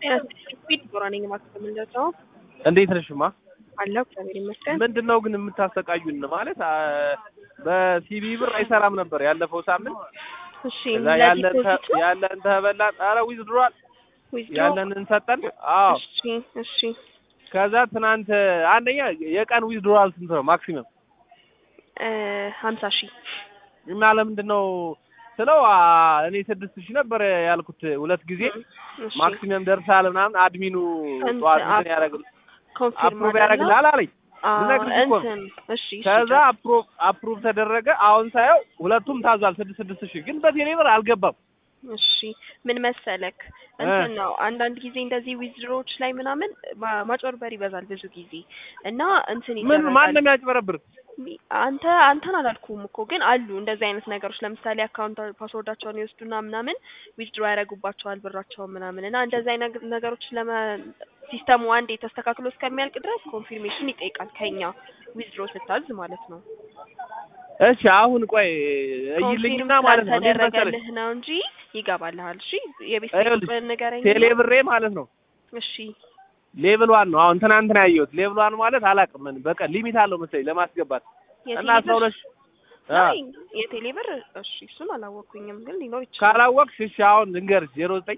ስፒድ ኖረነኝ ማክሰም እንደዛው እንዴት ነሽማ? አለሁ እግዚአብሔር ይመስገን። ምንድን ነው ግን የምታሰቃዩን? ማለት አ- በሲቢ ብር አይሰራም ነበር ያለፈው ሳምንት። እሺ ከዛ ያለን ተ- ለዲፖዚት ነው ያለን ተበላን። ኧረ ዊዝድሯል ዊዝድሮ ያለንን ሰጠን። አዎ እሺ እሺ ከዛ ትናንት አንደኛ የቀን ዊዝድሯል ስንት ነው ማክሲመም? እ ሀምሳ ሺህ እና ለምንድን ነው ስለው አ፣ እኔ ስድስት ሺህ ነበር ያልኩት ሁለት ጊዜ እሺ ማክሲመም ደርሳል ምናምን አድሚኑ እንትን ጠዋት አፕ- እንትን ያደርግ ኮንፊርም አፕሩቭ ያደርግልሃል አለኝ። ልነግርሽ እኮ ነው። እንትን እሺ እሺ ከዛ አፕሩቭ አፕሩቭ ተደረገ። አሁን ሳየው ሁለቱም ታዟል ስድስት ስድስት ሺህ ግን በቴሌ ብር አልገባም። እሺ ምን መሰለክ እንትን ነው አንዳንድ ጊዜ እንደዚህ ዊዝድሮዎች ላይ ምናምን ማ- ማጭበርበር ይበዛል ብዙ ጊዜ እና እንትን ምን ይደረጋል ማንም ያጭበረብር አንተ አንተን አላልኩም እኮ ግን አሉ እንደዚህ አይነት ነገሮች ለምሳሌ አካውንት ፓስወርዳቸውን ይወስዱና ምናምን ዊዝድሮ ያደርጉባቸዋል ብራቸውን ምናምን እና እንደዚህ አይነት ነገሮች ለመ ሲስተሙ አንዴ ተስተካክሎ እስከሚያልቅ ድረስ ኮንፊርሜሽን ይጠይቃል ከኛ ዊዝድሮ ስታዝ ማለት ነው። እሺ አሁን ቆይ እይልኝና ማለት ነው እንዴት መሰለሽ ተደረገልህ ነው እንጂ ይገባልሃል። እሺ የቤት ይኸውልሽ፣ ቁጥር ንገረኝ። ቴሌ ብሬ ማለት ነው እሺ ሌቭል ዋን ነው። አሁን ትናንትና ያየሁት ሌቭል ዋን ማለት አላውቅም ምን በቃ ሊሚት አለው መሰለኝ ለማስገባት እና አስራ የቴሌ ሁለት ብር አ አይ የቴሌ ብር እሺ እሱን አላወቅኩኝም ግን ሊኖር ይችላል። ካላወቅሽ እሺ አሁን ልንገርሽ ዜሮ ዘጠኝ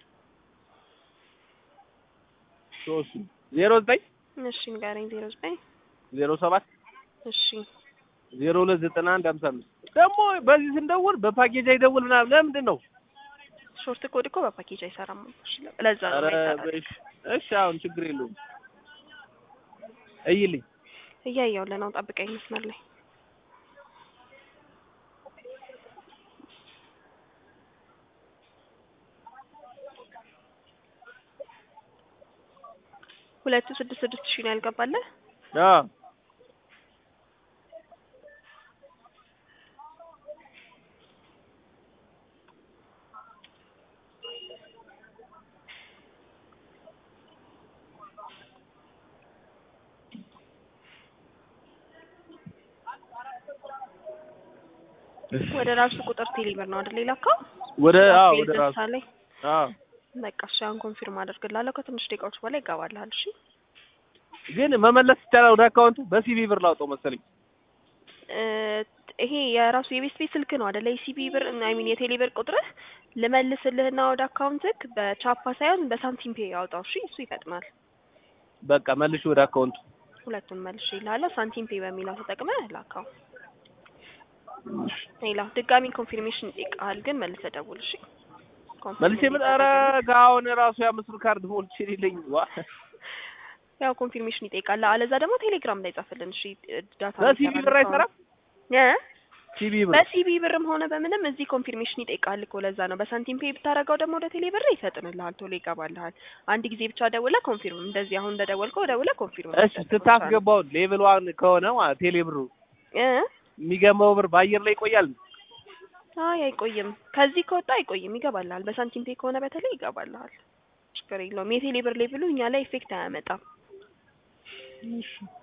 ሶስት ዜሮ ዘጠኝ እሺ ንገረኝ። ዜሮ ዘጠኝ ዜሮ ሰባት እሺ ዜሮ ሁለት ዘጠና አንድ ሀምሳ አምስት ደግሞ በዚህ ስንደውል በፓኬጅ አይደውል ምናምን ለምንድን ነው? ሾርት ኮድ እኮ በፓኬጅ አይሰራም። እሺ ለዛ ነው ኧረ የማይሰራው። በሽ እሺ አሁን ችግር የለውም እይልኝ እያየሁልህ ነው። ጠብቀኝ መስመር ላይ ሁለቱ ስድስት ስድስት ሺህ ነው ያልገባለህ። አዎ ወደ ራሱ ቁጥር ቴሌብር ነው አይደል የላከው? ወደ አዎ ቴሌ ወደ ራሱ ደርሳ ላይ አዎ በቃ እሺ አሁን ኮንፊርም አደርግልሃለሁ። ከትንሽ ደቂቃዎች በኋላ ይገባልሃል። እሺ ግን መመለስ ይቻላል ወደ አካውንቱ በሲቪ ብር ላውጣው መሰለኝ እ ይሄ የራሱ የቤት ቤት ስልክ ነው አይደለ? የሲቢ ብር አይ ሚን የቴሌ ብር ቁጥርህ ልመልስልህና ወደ አካውንትክ በቻፓ ሳይሆን በሳንቲም ፔ ያውጣው። እሺ እሱ ይፈጥናል። በቃ መልሽ ወደ አካውንቱ ሁለቱን መልሽ ይልሃለሁ። ሳንቲም ፔ በሚለው ተጠቅመህ ላካው። ሌላ ድጋሚ ኮንፊርሜሽን ይጠይቃል፣ ግን መልሰህ ደውል። እሺ መልሼ ምን ኧረ ጋውን ራሱ የአምስት ብር ካርድ ሞልቼ የሌለኝ ዋ ያው ኮንፊርሜሽን ይጠይቃል። አለዛ ደግሞ ቴሌግራም ላይ ጻፍልን። እሺ ዳታ በሲቪ ብር አይሰራም እ ሲቪ ብር በሲቢ ብርም ሆነ በምንም እዚህ ኮንፊርሜሽን ይጠይቃል እኮ ለዛ ነው። በሳንቲም ፔ ብታረገው ደግሞ ወደ ቴሌ ብር ይፈጥንልሃል፣ ቶሎ ይገባልሃል። አንድ ጊዜ ብቻ ደውለህ ኮንፊርም እንደዚህ አሁን እንደደወልከው ደውለህ ኮንፊርም እሺ ስታስገባው ሌቭል ዋን ከሆነ ማለት ቴሌ ብሩ እ የሚገባው ብር በአየር ላይ ይቆያል አይ አይቆይም። ከዚህ ከወጣ አይቆይም፣ ይገባልሃል። በሳንቲም ፔ ከሆነ በተለይ ይገባልሃል። ችግር የለውም። የቴሌ ብር ሌቭሉ እኛ ላይ ኢፌክት አያመጣም።